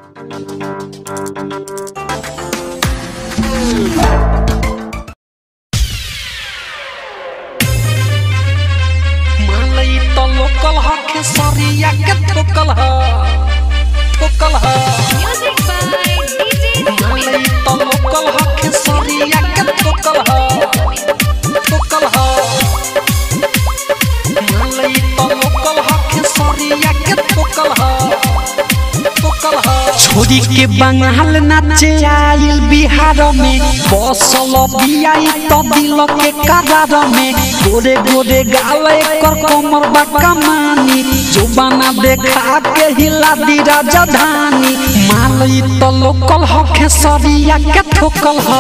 मालई तो लोकल ह खेसरिया के ठोकल ह ठोकल ह Music by DJ मालई तो लोकल ह खेसरिया के ठोकल ह ठोकल ह मालई तो लोकल ह खेसरिया के ठोकल ह ठोकल ह छोरी के बंगाल नाचे आइल बिहार में बसल बियाई तो दिल के करार में गोरे गोरे गाल एकर कमर बा कमानी जुबाना देखा के हिला दी राजधानी मालई तो लोकल ह खेसरिया के ठोकल ह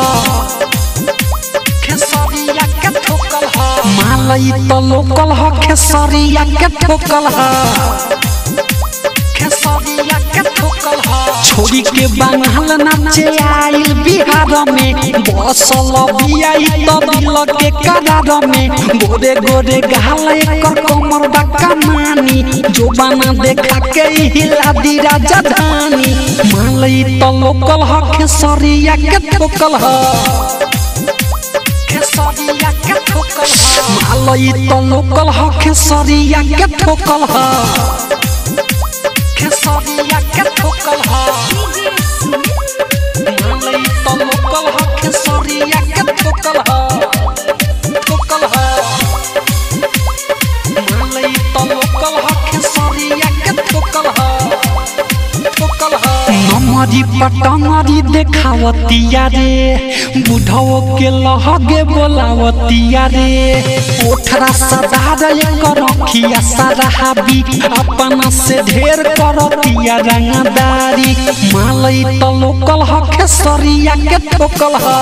खेसरिया के ठोकल ह मालई तो लोकल ह खेसरिया के ठोकल ह खेसरिया के ठोकल ह छोरी के बंगाल नाचे आइल बिहार में बसल बियाई तो दिल के करार में गोरे गोरे गाल एकर कमर बा कमानी जोबाना देखा के हिला दी राजधानी मालई तो लोकल ह खेसरिया के ठोकल ह खेसरिया के ठोकल ह मालई तो लोकल ह खेसरिया के ठोकल ह खेसरिया के ठोकल ह मालई तो लोकल ह खेसरिया के ठोकल ह ठोकल ह मालई तो लोकल ह खेसरिया के ठोकल ह ठोकल ह नमरी पटमरी देखावतिया रे बुढ़ाओ के लहगे बोलावतिया रे ओठरा सदार एकर अखिया सराबी अपना से ढेर करतिया रंगदारी मालई तो लोकल ह खेसरिया के ठोकल ह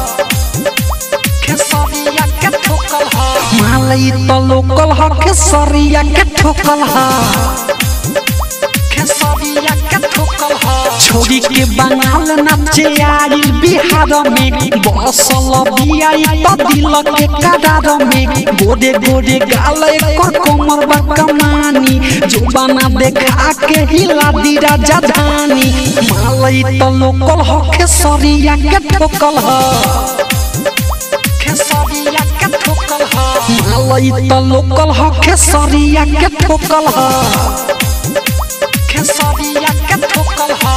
खेसरिया के ठोकल ह मालई तो लोकल ह खेसरिया के ठोकल ह खेसरिया के ठोकल ह छोरी के बंगाल नाचे आइल बिहार में बसल बियाई तो दिल के करार में गोरे गोरे गाल एकर कमर बा कमानी जुबाना देखा के हिला दी राजधानी मालई तो लोकल ह खेसरिया के ठोकल ह खेसरिया के ठोकल ह मालई तो लोकल ह खेसरिया के ठोकल ह खेसरिया के ठोकल ह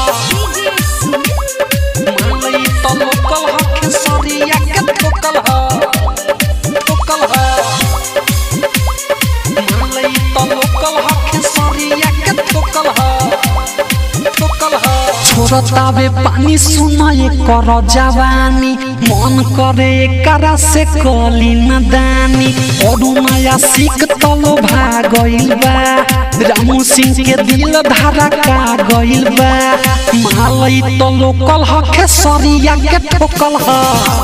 मालई तो लोकल ह खेसरिया के ठोकल ह ठोकल ह मालई तो लोकल ह खेसरिया के ठोकल ह ठोकल ह छोरतावे पानी सुनाए कर जवानी मन करे एकरा से कली नदानी और नया सीख तलो भागइल बा रामू सिंह के दिल धारा का गइल बा मालई तो लोकल ह खेसरिया के ठोकल ह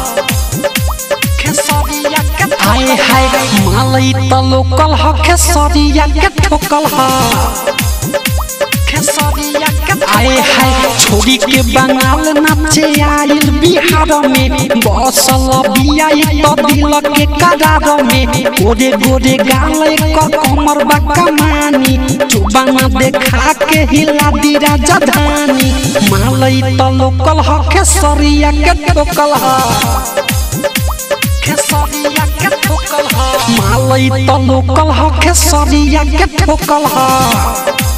खेसरिया के हाय हाय मालई तो लोकल ह खेसरिया के ठोकल ह खेसरिया के आए हाय छोरी के बंगाल नाचे आइल बिहार में बसल बियाई तो दिल के करार में गोरे गोरे गाल एकर कमर बा कमानी जुबाना देखा के हिला दी राजधानी मालई तो लोकल ह खेसरिया के ठोकल ह खेसरिया के ठोकल ह मालई तो लोकल ह खेसरिया के ठोकल ह